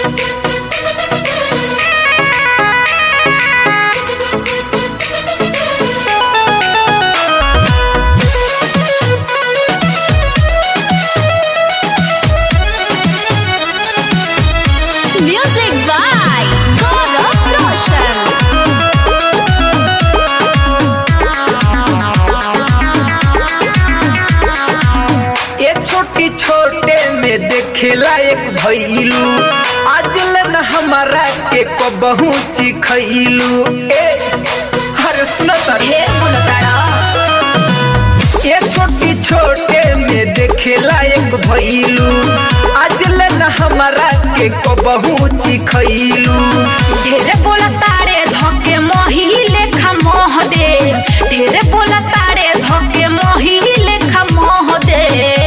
Music by Gaurav Roshan. ये छोटी छोटे में देखेला एक भइलू आज लन हमारा के कबहू चिखइलू ए हर सुनो तारे ढेर बोलताड़ा ये छोटी छोटे में देखेला एक भइलू आज लन हमारा के कबहू चिखइलू ढेर बोलतारे धके मोही लेखा मोह दे ढेर बोलतारे धके मोही लेखा मोह दे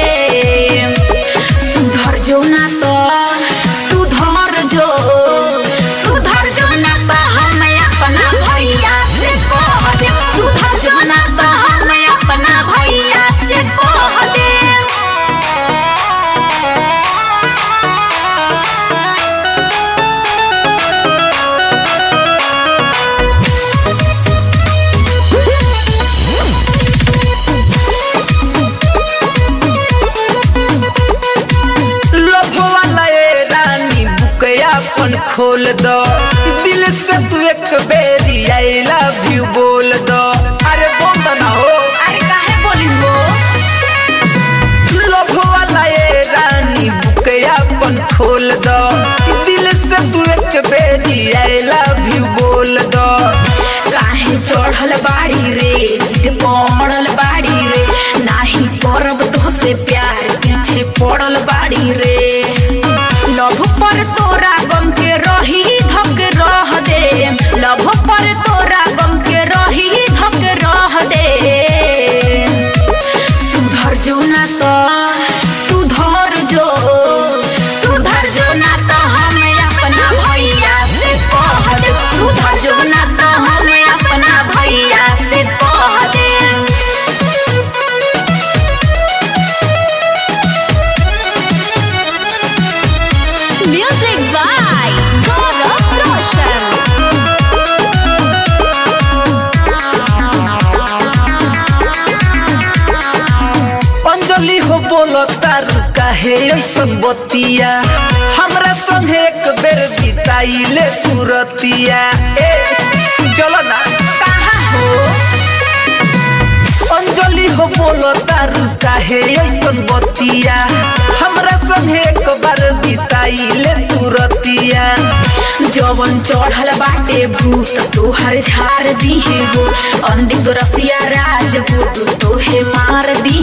सुधर जो ना तो सुधर जो सुधर जो ना तो हम अपना भैया से कह दे सुधर जो ना तो हम अपना भैया से कह दे लोभ वाला ए रानी बुकया अपन खोल दो दिल से तू एक बेरी आई लव यू बोल दो अरे बोल दो ना हो अरे काहे बोली वो लोभ वाला ए रानी बुकया अपन खोल दो दिल से तू एक बेरी आई लव यू बोल दो काहे चढ़ल बाड़ी रे जिद पड़ल बाड़ी रे नाही करब तो से प्यार पीछे पड़ल बाड़ी रे लभ पर तोरा गम के रही धक रह दे लभ पर तोरा गम के रही धक रह दे सुधर जो ना तो सुधर जो सुधर जो ना तो हम अपना भैया से कह दे सुधर जो ना तो हम अपना भैया से कह दे म्यूजिक बाय गौरव रोशन अंजलि हो बोलो तारू काहे ऐसन बतिया हमरा संगे एक बेर बिताइले तुरतिया ए चलो ना कहाँ हो अंजलि हो बोलो तारू काहे ऐसन बतिया हमरा संगे एक बार बिताइले तुरतिया जवन चढ़ल बाटे भूत तोहर झाड़ दिहे हो अंधिक रसिया राज गुरु तोहे मार दी